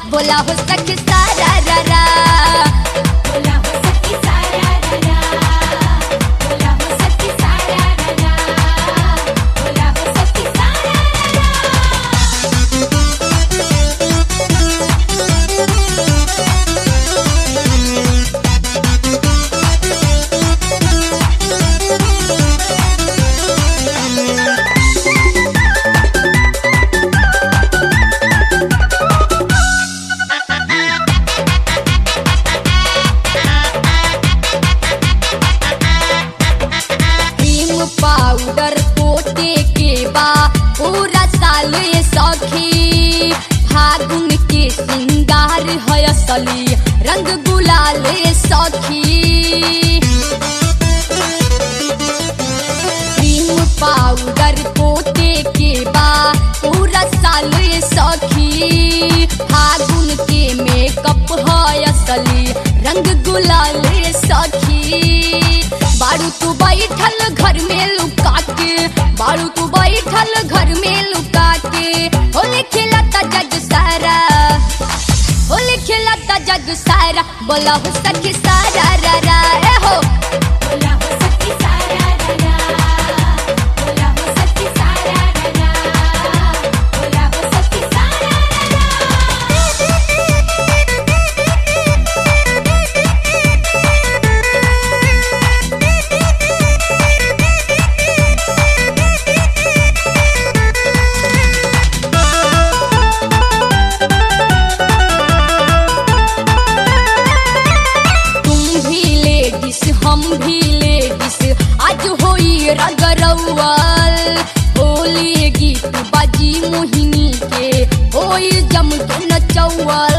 बोला हो सखी सारा रा रा बोला हो सखी सारा रा बोला हो सखी सारा रा बोला हो सखी सारा क्रीम पाउडर पोते के बा पूरा साल ये सखी फागुन के सिंगार है असली रंग गुलाल ये सखी क्रीम पाउडर पोते के बा पूरा साल ये सखी फागुन के मेकअप है असली रंग गुलाल ये सखी बारू तू बैठल घर में लुका के बारू तू बैठल घर में लुका के होली खिलाता जग सारा होली खिलाता जग सारा बोला हो सखी सारा रा रा ए हो बोला हो सखी सारा रा बोला हो सखी सारा रा बोला हो सखी सारा तुम भी लेडीज हम भी लेडीज आज होई रगरौल होली गीत बाजी मोहिनी के होई जम के नचौल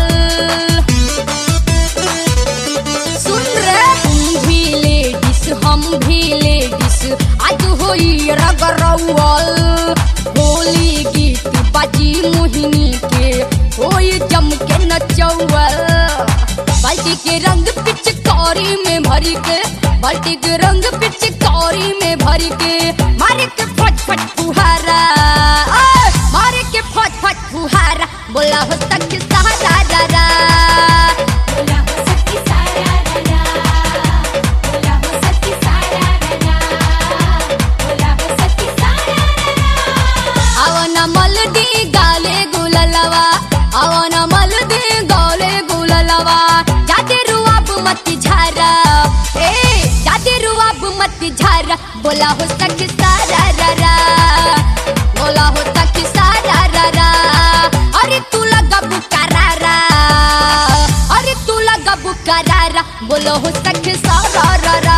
सुन रे तुम भी लेडीज हम भी लेडीज आज होई रगरौल होली गीत बाजी मोहिनी के होई जम के नचौल बाल्टी के रंग पिचकारी में भरी के बाल्टी के रंग पिचकारी में भरी के मारे के फट फट फुहारा ओए, मारे के फट फट फुहारा बोला हो तक सहारा रा रा बोला हो सखी सारा रा बोला हो सखी सारा रा बोला हो सखी सारा ಅವನ ಮಲ್ದಿ ಗಾಲೆ ಗುಲಲವ ಅವನ ಮಲ್ದಿ ಗಾಲೆ ಗುಲಲವ ಜಾತಿರು ಅಬ್ ಮತ್ತಿ ಝಾರ ಏ ಜಾತಿರು ಅಬ್ ಮತ್ತಿ ಝಾರ ಬೋಲಾ ಹೋ ಸಖಿ ಸಾರಾ ರಾ ರಾ बोला हो सखी सारा रा रा अरे तू लगा बुकारा अरे तू लगा बुकारा बोलो हो सखी सारा रा रा